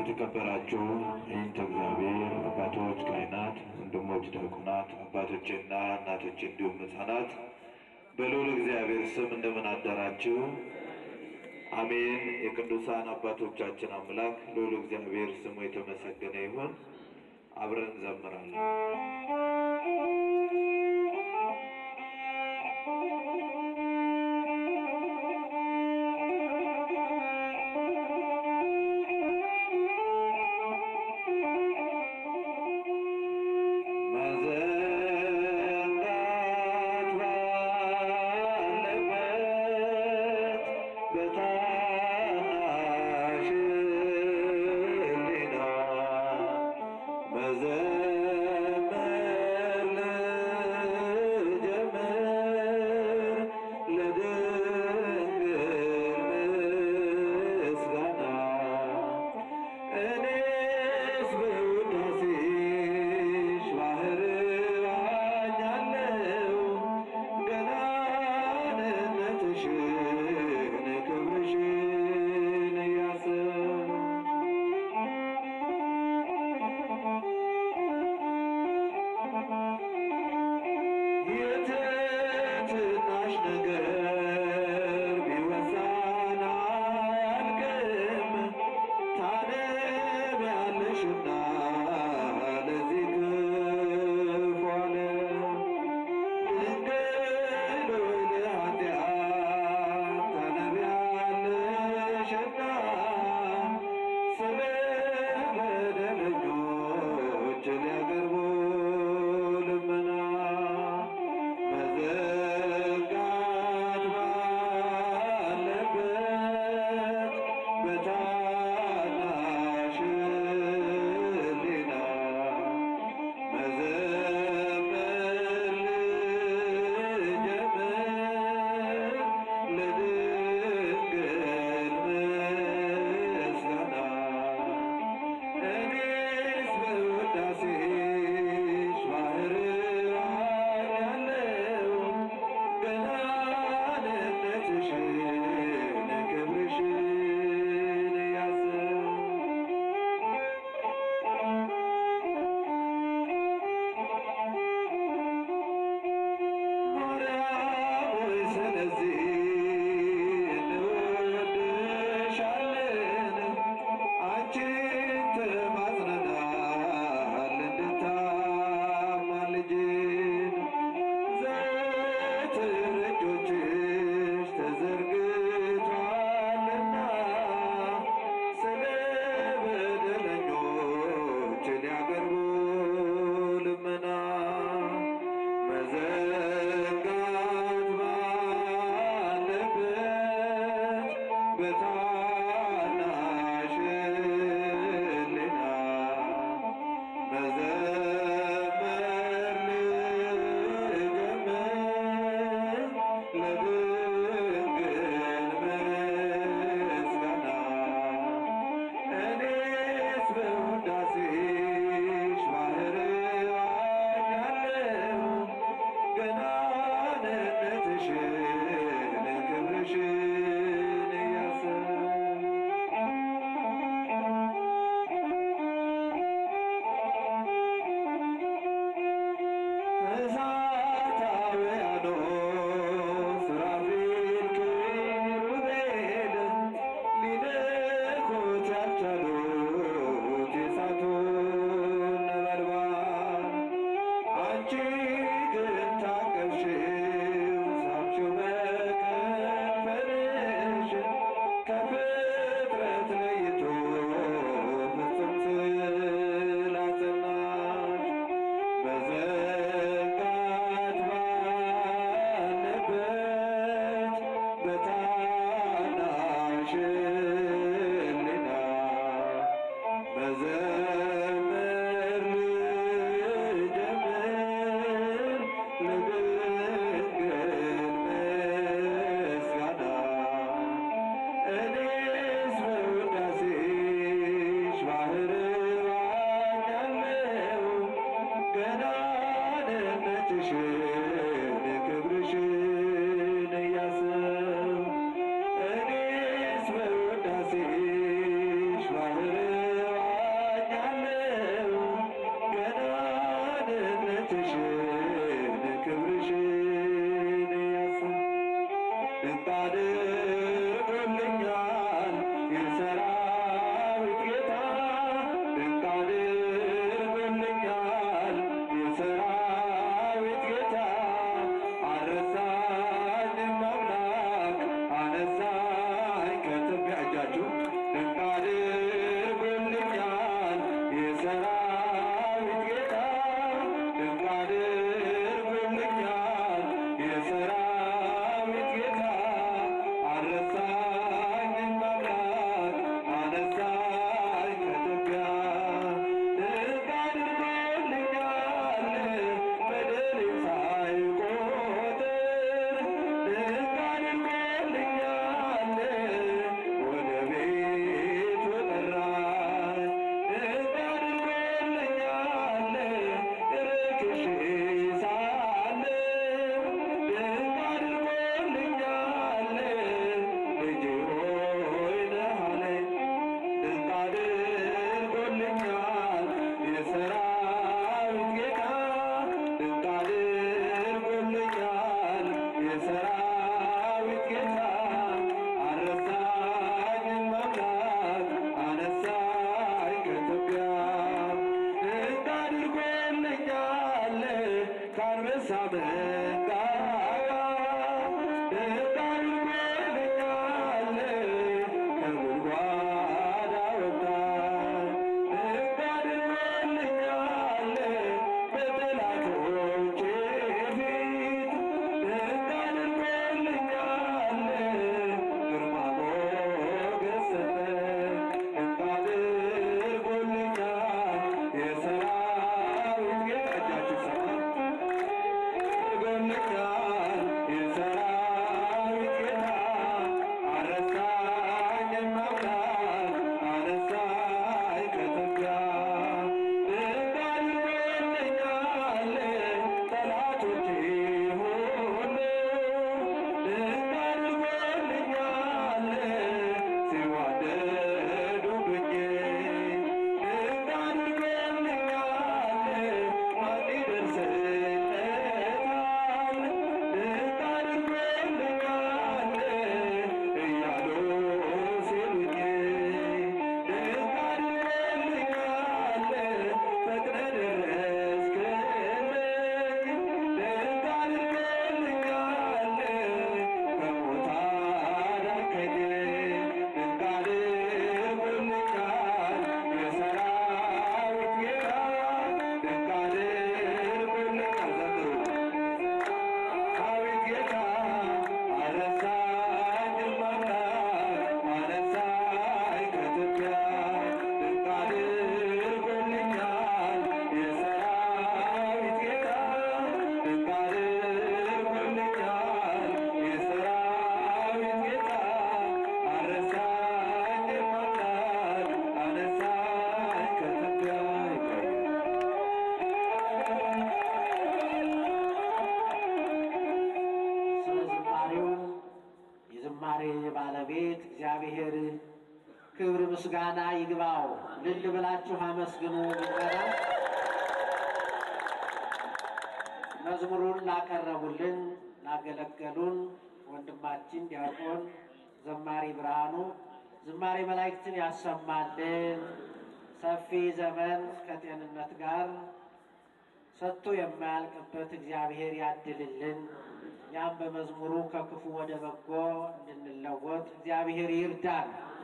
የተከበራችሁ ይህንተ እግዚአብሔር አባቶች፣ ካህናት፣ ወንድሞች፣ ዲያቆናት፣ አባቶችና እናቶች እንዲሁም ሕፃናት በልዑል እግዚአብሔር ስም እንደምን አደራችሁ? አሜን። የቅዱሳን አባቶቻችን አምላክ ልዑል እግዚአብሔር ስሙ የተመሰገነ ይሁን። አብረን እንዘምራለን። መዘንጋት ባለበት በታናሽ ሕሊና መዘመር ጌታ አረሳኝም አምላክ አነሳኝ ከኢትዮጵያ እንዳድርጎልኛል ከአንበሳ መንጋጋ እንዳድርጎልኛል ከጉድጓድ አወጣኝ እንዳድርጎልኛል በጠላቶቼ ፊት እንዳድርጎልኛል ግርማ ሞገስ ሰጠኝ እንዳድርጎልኛል የሰራዊት ጌታ እጃችሁ ሰማ አድርጎልኛል የሰራዊት ጌታ አረሳኝም አምላክ አነሳኝ ከኢትዮጵያ እንዳድርጎልኛል ጠላቶቼ ሁሉ እንዳድርጎልኛል ሲዋደዱብኝ እንዳድርጎልኛል ማን ይደርስለታል እንዳድርጎልኛል እያሉ ሲሉኝ እንዳድርጎልኛል ፈጥነህ ደረስክልኝ እንዳድርጎልኛል ከሞት አዳንከኝ እንዳድርጎልኛል የሰራዊት ጌታ እንዳድርጎልኛል ዘምሩ አቤት ጌታ አረሳኝም አምላክ አነሳኝ ከኢትዮጵያ እንዳድርጎልኛል የሰራዊት ጌታ እንዳድርጎልኛል የሰራዊት ጌታ አረሳኝም አምላክ አነሳኝ ከኢትዮጵያ ስለ ዝማሬው የዝማሬ ባለቤት እግዚአብሔር ክብር ምስጋና ይግባው። ልል ብላችሁ አመስግኑ። ምዕመና መዝሙሩን ላቀረቡልን ላገለገሉን ወንድማችን ዲያቆን ዘማሪ ብርሃኑ ዝማሬ መላእክትን ያሰማልን። ሰፊ ዘመን ከጤንነት ጋር ሰጥቶ የማያልቅበት እግዚአብሔር ያድልልን። እኛም በመዝሙሩ ከክፉ ወደ በጎ እንድንለወጥ እግዚአብሔር ይርዳን።